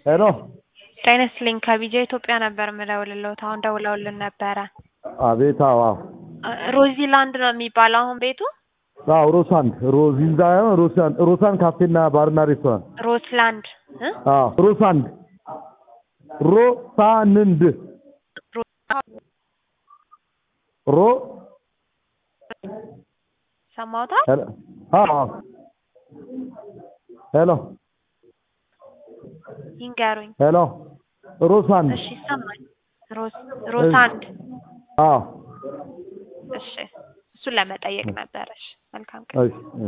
ሄሎ ጤና ይስጥልኝ ከቢጃ ኢትዮጵያ ነበር የምደውልልዎት። አሁን ደውለውልን ነበረ። አቤት። አዎ አዎ ሮዚላንድ ነው የሚባለው አሁን ቤቱ? አዎ ሮሳንድ ሮዚንዳ ሮሳን ሮሳን ካፌና ባርና ሬስቶራንት። ሮስላንድ እ? አዎ ሮሳንድ ሮሳንንድ ሮ ሰማውታል? ሄሎ አዎ አዎ ሄሎ ይንገሩኝ። ሄሎ ሮሳንድ እሺ ይሰማል። ሮስ ሮሳንድ አዎ እሺ፣ እሱን ለመጠየቅ ነበረሽ። መልካም ቀን። እሺ